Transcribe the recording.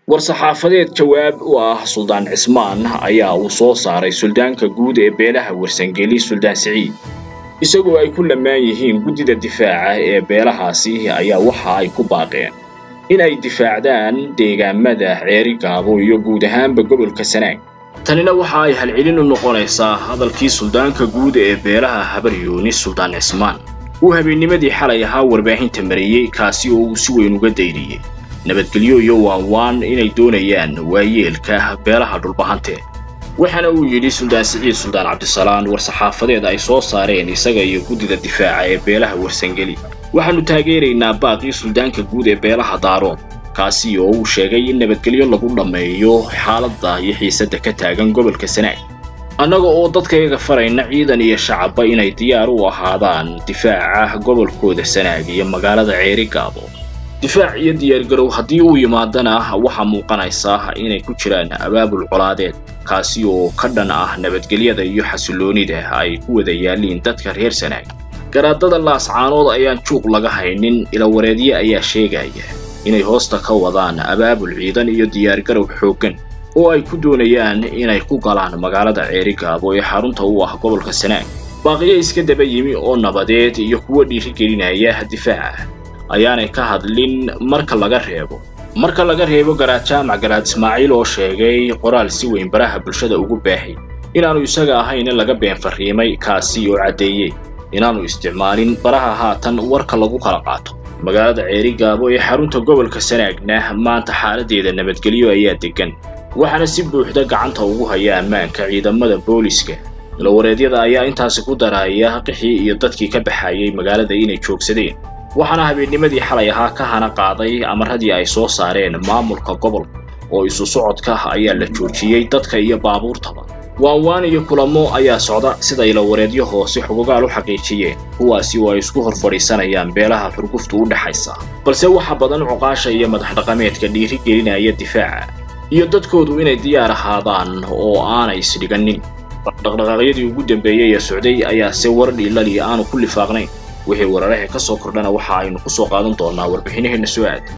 war-saxaafadeed jawaab u ah suldaan cismaan ayaa uu soo saaray suldaanka guud ee beelaha warsangeli suldaan siciid isagoo ay ku lamaan yihiin guddida difaaca ee beelahaasi ayaa waxa ay ku baaqeen in ay difaacdaan deegaamada ceeri gaabo iyo guud ahaanba gobolka sanaag tanina waxa ay halcelin u noqonaysaa hadalkii suldaanka guud ee beelaha habar yuunis suldaan cismaan uu habeennimadii xalay ahaa warbaahinta mariyey kaasi oo uu si weyn uga dayriyey nabadgelyo iyo waanwaan inay doonayaan waayeelka beelaha dhulbahante waxaana uu yidhi suldaan siciid suldaan cabdisalaan war-saxaafadeed ay soo saareen isaga iyo guddida difaaca ee beelaha warsangeli waxaannu taageeraynaa baaqii suldaanka guud ee beelaha daarood kaasi oo uu sheegay in nabadgelyo lagu dhammeeyo xaaladda iyo xiisadda ka taagan gobolka sanaag annaga oo dadkayaga farayna ciidan iyo shacabba inay diyaar u ahaadaan difaaca gobolkooda sanaag iyo magaalada ceeri gaabo difaac iyo diyaargarow haddii uu yimaadana waxaa muuqanaysaa inay ku jiraan abaabul colaadeed kaasi oo ka dhan ah nabadgelyada iyo xasilloonida ay ku wada yaalliin dadka reer sanaag garaadada laascaanood ayaan juuq laga haynin ilawareedye ayaa sheegaya inay hoosta ka wadaan abaabul ciidan iyo diyaargarow xooggan oo ay ku doonayaan inay ku galaan magaalada ceeri gaabo ee xarunta u ah gobolka sanaag baaqiyo iska daba yimi oo nabadeed iyo kuwo dhiirigelinaya difaaca ayaanay ka hadlin marka laga reebo marka laga reebo garaad jaamac garaad ismaaciil oo sheegay qoraal si weyn baraha bulshada ugu baahay inaannu isaga ahayn in laga been farriimay kaasi oo caddeeyey inaannu isticmaalin baraha haatan warka lagu kala qaato magaalada ceeri gaabo ee xarunta gobolka sanaagna maanta xaaladeeda nabadgelyo ayaa deggan waxaana si buuxda gacanta ugu haya ammaanka ciidamada booliska ilawareedyada ayaa intaasi ku daraya qixii iyo dadkii ka baxayay magaalada inay joogsadeen waxaana habeennimadii xalay ahaa ka hana qaaday amaradii ay soo saareen maamulka gobolka oo isu socodka ayaa la joojiyey dadka iyo baabuurtaba waanwaan iyo kulamo ayaa socda sida ilawareedyo hoose xugugaal u xaqiijiyeen kuwaasi oo ay isku hor fadhiisanayaan beelaha xurguftu u dhexaysa balse waxa badan cuqaasha iyo madax dhaqameedka dhiiri gelinaya difaaca iyo dadkoodu inay diyaar ahaadaan oo aanay isdhiganin dhaqdhaqaaqyadii ugu dambeeyey ee socday ayaa se war dhiilali aanu ku lifaaqnayn wixii wararaha ka soo kordhana waxa aynu ku soo qaadan doonaa warbixinaheenna soo aad